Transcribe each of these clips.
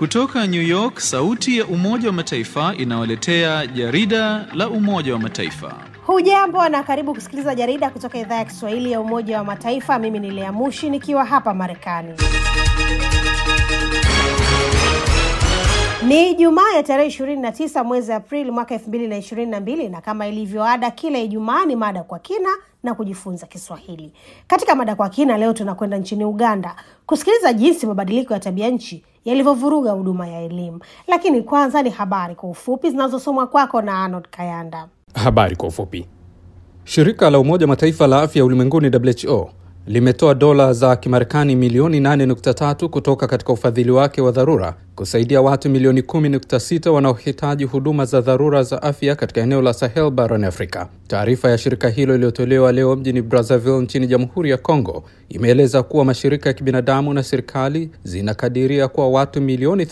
Kutoka New York, sauti ya Umoja wa Mataifa inawaletea jarida la Umoja wa Mataifa. Hujambo na karibu kusikiliza jarida kutoka idhaa ya Kiswahili ya Umoja wa Mataifa. Mimi ni Lea Mushi nikiwa hapa Marekani. Ni Jumaa ya tarehe ishirini na tisa mwezi Aprili mwaka elfu mbili na ishirini na mbili na kama ilivyo ada, kila Ijumaa ni mada kwa kina na kujifunza Kiswahili. Katika mada kwa kina leo tunakwenda nchini Uganda kusikiliza jinsi mabadiliko ya tabia nchi yalivyovuruga huduma ya elimu, lakini kwanza ni habari kwa ufupi zinazosomwa kwako na Arnold Kayanda. Habari kwa ufupi. Shirika la Umoja Mataifa la afya ulimwenguni WHO limetoa dola za Kimarekani milioni 8.3 kutoka katika ufadhili wake wa dharura kusaidia watu milioni 10.6 wanaohitaji huduma za dharura za afya katika eneo la Sahel barani Afrika. Taarifa ya shirika hilo iliyotolewa leo mjini Brazzaville nchini Jamhuri ya Kongo imeeleza kuwa mashirika ya kibinadamu na serikali zinakadiria kuwa watu milioni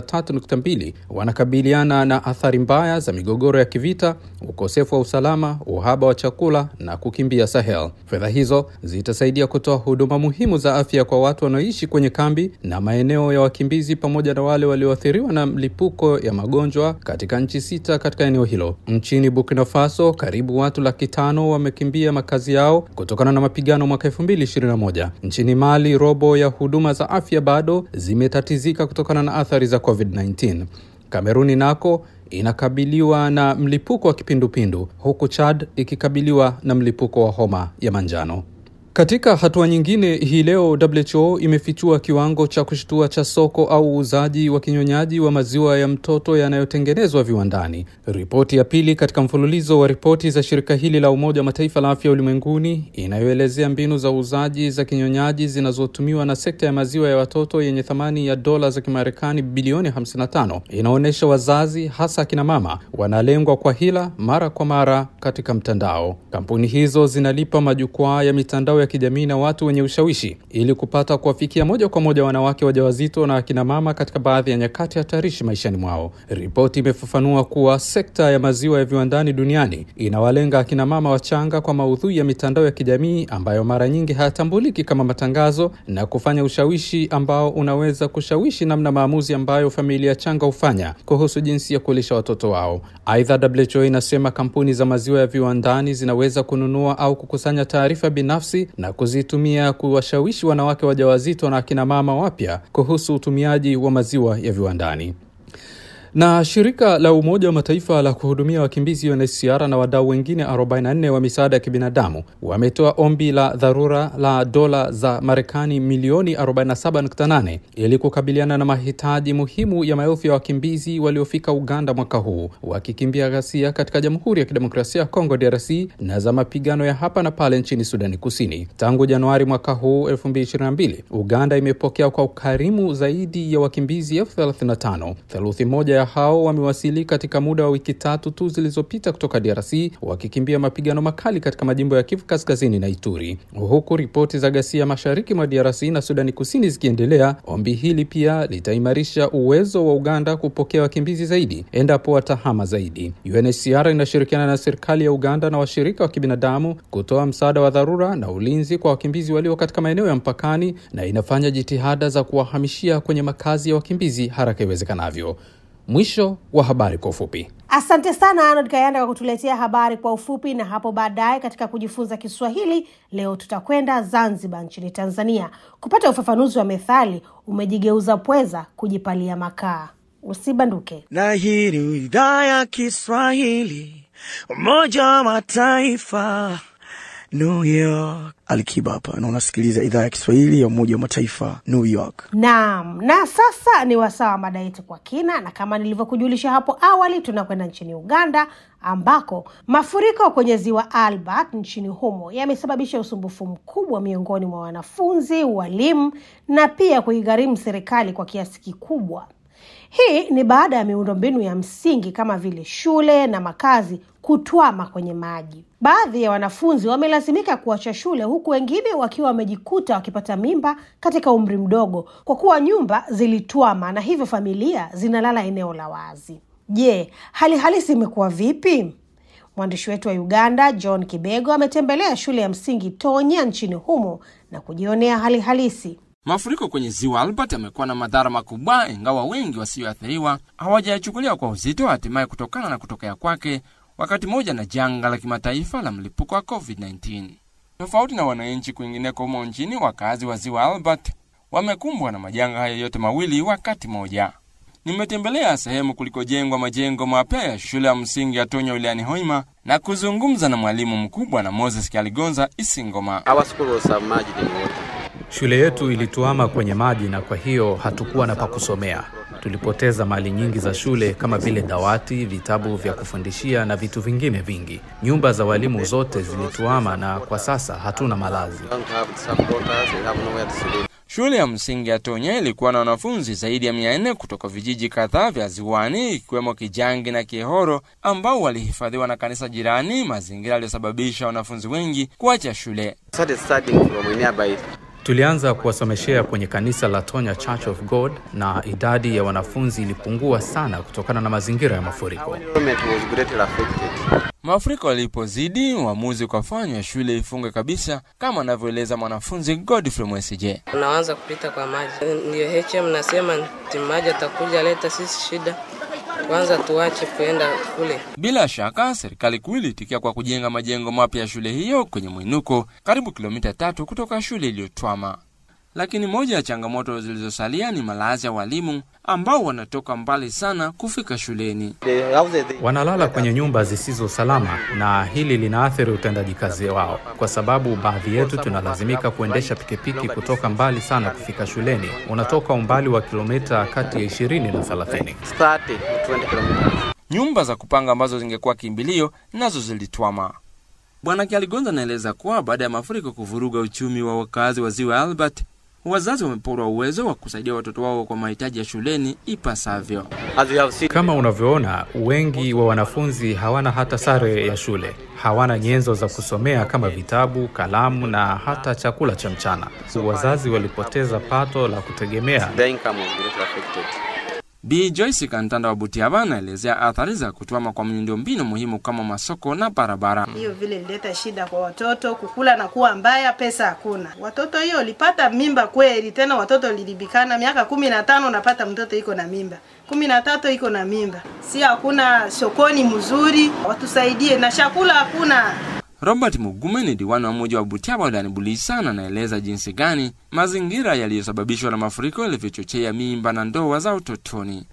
33.2 wanakabiliana na athari mbaya za migogoro ya kivita, ukosefu wa usalama, uhaba wa chakula na kukimbia Sahel. Fedha hizo zitasaidia kutoa huduma muhimu za afya kwa watu wanaoishi kwenye kambi na maeneo ya wakimbizi pamoja na wale walioathiriwa na mlipuko ya magonjwa katika nchi sita katika eneo hilo. Nchini Burkina Faso, karibu watu laki tano wamekimbia makazi yao kutokana na mapigano mwaka 2021. Nchini Mali, robo ya huduma za afya bado zimetatizika kutokana na athari za COVID-19. Kameruni nako inakabiliwa na mlipuko wa kipindupindu huku Chad ikikabiliwa na mlipuko wa homa ya manjano. Katika hatua nyingine, hii leo WHO imefichua kiwango cha kushtua cha soko au uuzaji wa kinyonyaji wa maziwa ya mtoto yanayotengenezwa viwandani. Ripoti ya pili katika mfululizo wa ripoti za shirika hili la Umoja wa Mataifa la afya ulimwenguni inayoelezea mbinu za uuzaji za kinyonyaji zinazotumiwa na sekta ya maziwa ya watoto yenye thamani ya dola za Kimarekani bilioni 55 inaonyesha wazazi, hasa akina mama, wanalengwa kwa hila mara kwa mara katika mtandao. Kampuni hizo zinalipa majukwaa ya mitandao ya kijamii na watu wenye ushawishi ili kupata kuwafikia moja kwa moja wanawake wajawazito na akina mama katika baadhi ya nyakati hatarishi maishani mwao. Ripoti imefafanua kuwa sekta ya maziwa ya viwandani duniani inawalenga akina mama wachanga kwa maudhui ya mitandao ya kijamii ambayo mara nyingi hayatambuliki kama matangazo na kufanya ushawishi ambao unaweza kushawishi namna maamuzi ambayo familia changa hufanya kuhusu jinsi ya kulisha watoto wao. Aidha, WHO inasema kampuni za maziwa ya viwandani zinaweza kununua au kukusanya taarifa binafsi na kuzitumia kuwashawishi wanawake wajawazito na akina mama wapya kuhusu utumiaji wa maziwa ya viwandani. Na shirika la Umoja wa Mataifa la kuhudumia wakimbizi UNHCR na wadau wengine 44 wa misaada ya kibinadamu wametoa ombi la dharura la dola za Marekani milioni 47.8 ili kukabiliana na mahitaji muhimu ya maelfu ya wakimbizi waliofika Uganda mwaka huu wakikimbia ghasia katika Jamhuri ya Kidemokrasia ya Kongo DRC na za mapigano ya hapa na pale nchini Sudani Kusini. Tangu Januari mwaka huu 2022, Uganda imepokea kwa ukarimu zaidi ya wakimbizi elfu 35 theluthi moja hao wamewasili katika muda wa wiki tatu tu zilizopita kutoka DRC wakikimbia mapigano makali katika majimbo ya Kivu Kaskazini na Ituri. Huku ripoti za ghasia mashariki mwa DRC na Sudani Kusini zikiendelea, ombi hili pia litaimarisha uwezo wa Uganda kupokea wakimbizi zaidi endapo watahama zaidi. UNHCR inashirikiana na serikali ya Uganda na washirika wa kibinadamu kutoa msaada wa dharura na ulinzi kwa wakimbizi walio katika maeneo ya mpakani na inafanya jitihada za kuwahamishia kwenye makazi ya wakimbizi haraka iwezekanavyo. Mwisho wa habari kwa ufupi. Asante sana Arnold Kayanda kwa kutuletea habari kwa ufupi. Na hapo baadaye katika kujifunza Kiswahili leo tutakwenda Zanzibar nchini Tanzania kupata ufafanuzi wa methali umejigeuza pweza kujipalia makaa. Usibanduke. Na hii ni idhaa ya Kiswahili Umoja wa Mataifa New York. Alikiba hapa na unasikiliza idhaa ya Kiswahili ya Umoja wa Mataifa New York. Naam, na sasa ni wasaa wa mada yetu kwa kina, na kama nilivyokujulisha hapo awali, tunakwenda nchini Uganda ambako mafuriko kwenye ziwa Albert nchini humo yamesababisha usumbufu mkubwa miongoni mwa wanafunzi, walimu na pia kuigharimu serikali kwa kiasi kikubwa. Hii ni baada ya miundombinu ya msingi kama vile shule na makazi kutwama kwenye maji. Baadhi ya wanafunzi wamelazimika kuacha shule huku wengine wakiwa wamejikuta wakipata mimba katika umri mdogo kwa kuwa nyumba zilitwama na hivyo familia zinalala eneo la wazi. Je, hali halisi imekuwa vipi? Mwandishi wetu wa Uganda John Kibego ametembelea shule ya msingi Tonya nchini humo na kujionea hali halisi. Mafuriko kwenye ziwa Albert yamekuwa na madhara makubwa, ingawa wengi wasioathiriwa hawajayachukulia kwa uzito, hatimaye kutokana na kutokea kwake wakati mmoja na janga la kimataifa la mlipuko wa COVID-19. Tofauti na wananchi kwingineko humo nchini, wakazi wa ziwa Albert wamekumbwa na majanga haya yote mawili wakati mmoja. Nimetembelea sehemu kulikojengwa majengo mapya ya shule ya msingi ya Tonya wilayani Hoima na kuzungumza na mwalimu mkubwa na Moses Kyaligonza Isingoma. Our school was submerged in water. Shule yetu ilituama kwenye maji na kwa hiyo hatukuwa na pa kusomea. Tulipoteza mali nyingi za shule kama vile dawati, vitabu vya kufundishia na vitu vingine vingi. Nyumba za walimu zote zilituama na kwa sasa hatuna malazi. We don't have supporters, we have nowhere to sleep. Shule ya msingi ya Tonya ilikuwa na wanafunzi zaidi ya mia nne kutoka vijiji kadhaa vya ziwani ikiwemo Kijangi na Kihoro ambao walihifadhiwa na kanisa jirani, mazingira yaliyosababisha wanafunzi wengi kuacha shule. Started studying from a nearby. Tulianza kuwasomeshea kwenye kanisa la Tonya Church of God na idadi ya wanafunzi ilipungua sana kutokana na mazingira ya mafuriko. Enrollment was greatly affected. Mafuriko yalipozidi, uamuzi ukafanywa shule ifungwe kabisa, kama anavyoeleza mwanafunzi Godfrey Mwesigye. unaanza kupita kwa maji. Ndio HM nasema ti maji atakuja leta sisi shida, kwanza tuache kuenda kule. Bila shaka serikali kuu ilitikia kwa kujenga majengo mapya ya shule hiyo kwenye mwinuko karibu kilomita tatu kutoka shule iliyotwama. Lakini moja ya changamoto zilizosalia ni malazi ya walimu ambao wanatoka mbali sana kufika shuleni. The houses, they, Wanalala kwenye nyumba zisizo salama na hili linaathiri utendaji kazi wao, kwa sababu baadhi yetu tunalazimika kuendesha pikipiki kutoka mbali sana kufika shuleni. Unatoka umbali wa kilomita kati ya 20 na 30. 30 to 20 kilometers. Nyumba za kupanga ambazo zingekuwa kimbilio nazo zilitwama. Bwana Kialigonza anaeleza kuwa baada ya mafuriko kuvuruga uchumi wa wakazi wa ziwa Albert, wazazi wameporwa uwezo wa kusaidia watoto wao kwa mahitaji ya shuleni ipasavyo. As you have seen, Kama unavyoona, wengi wa wanafunzi hawana hata sare ya shule, hawana nyenzo za kusomea kama vitabu, kalamu na hata chakula cha mchana. Wazazi walipoteza pato la kutegemea the income was greatly affected. Bi Joyce Kantanda wa Butiaba anaelezea athari za kutwama kwa miundombinu muhimu kama masoko na barabara. hiyo vile ilileta shida kwa watoto, kukula na kuwa mbaya, pesa hakuna. Watoto hiyo walipata mimba kweli, tena watoto lilibikana miaka kumi na tano unapata mtoto iko na mimba, kumi na tatu iko na mimba, si hakuna sokoni mzuri, watusaidie na chakula hakuna. Robert Mugume ni diwani wa mji wa Butiaba wilayani Bulisa na anaeleza jinsi gani mazingira yaliyosababishwa na mafuriko yalivyochochea mimba na ndoa za utotoni.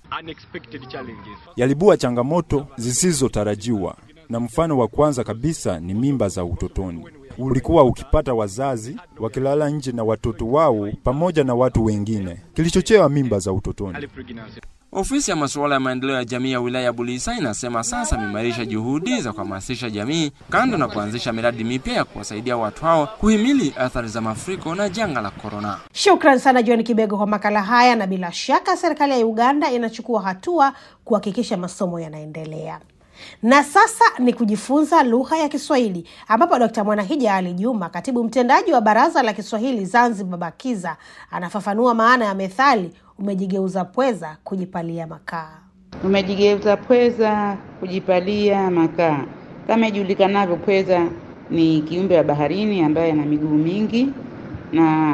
yalibua changamoto zisizotarajiwa, na mfano wa kwanza kabisa ni mimba za utotoni. Ulikuwa ukipata wazazi wakilala nje na watoto wao pamoja na watu wengine, kilichochea mimba za utotoni. Ofisi ya masuala ya maendeleo ya jamii ya wilaya ya Bulisa inasema sasa imeimarisha juhudi za kuhamasisha jamii kando na kuanzisha miradi mipya ya kuwasaidia watu hao kuhimili athari za mafuriko na janga la korona. Shukran sana John Kibego kwa makala haya, na bila shaka serikali ya Uganda inachukua hatua kuhakikisha masomo yanaendelea. Na sasa ni kujifunza lugha ya Kiswahili, ambapo Dkt Mwanahija Ali Juma, katibu mtendaji wa Baraza la Kiswahili Zanzibar BAKIZA, anafafanua maana ya methali umejigeuza pweza kujipalia makaa. Umejigeuza pweza kujipalia makaa. Kama ijulikanavyo, pweza ni kiumbe wa baharini ambaye ana miguu mingi, na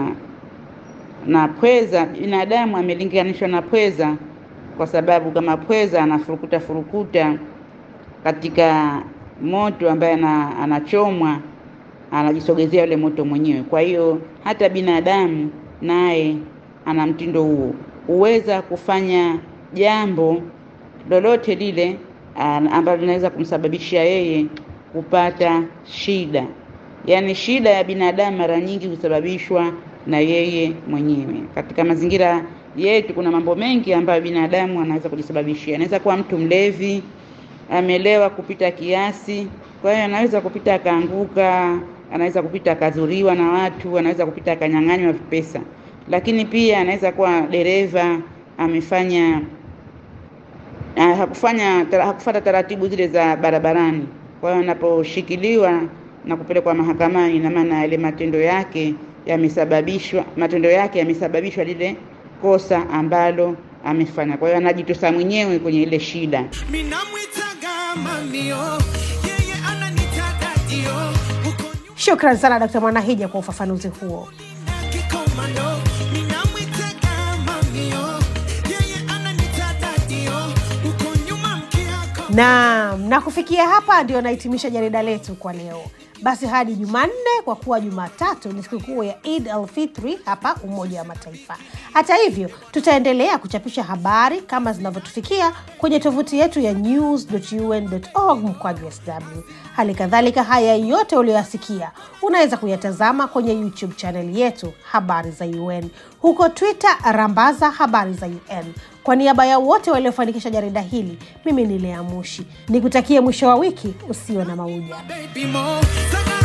na pweza, binadamu amelinganishwa na pweza kwa sababu kama pweza anafurukuta furukuta katika moto ambaye ana, anachomwa anajisogezea yule moto mwenyewe. Kwa hiyo hata binadamu naye ana mtindo huo, huweza kufanya jambo lolote lile ah, ambalo linaweza kumsababishia yeye kupata shida. Yaani shida ya binadamu mara nyingi husababishwa na yeye mwenyewe. Katika mazingira yetu kuna mambo mengi ambayo binadamu anaweza kujisababishia. Anaweza kuwa mtu mlevi, amelewa kupita kiasi, kwa hiyo anaweza kupita akaanguka, anaweza kupita akadhuriwa na watu, anaweza kupita akanyang'anywa pesa. Lakini pia anaweza kuwa dereva amefanya ah, hakufanya tara- hakufuata taratibu zile za barabarani. Kwa hiyo anaposhikiliwa na kupelekwa mahakamani, ina maana yale matendo yake yamesababishwa, matendo yake yamesababishwa lile kosa ambalo amefanya. Kwa hiyo anajitosa mwenyewe kwenye ile shida. Shukran sana Dkt Mwanahija kwa ufafanuzi huo. Kikomando, mina Naam, na kufikia hapa ndio nahitimisha jarida letu kwa leo. Basi hadi Jumanne, kwa kuwa Jumatatu ni sikukuu ya Eid al-Fitri hapa Umoja wa Mataifa. Hata hivyo, tutaendelea kuchapisha habari kama zinavyotufikia kwenye tovuti yetu ya news.un.org mkwaju sw. Hali kadhalika, haya yote uliyoyasikia unaweza kuyatazama kwenye YouTube chaneli yetu Habari za UN, huko Twitter rambaza Habari za UN. Kwa niaba ya wote waliofanikisha jarida hili, mimi ni Lea Mushi nikutakie mwisho wa wiki usio na mauja. baby more.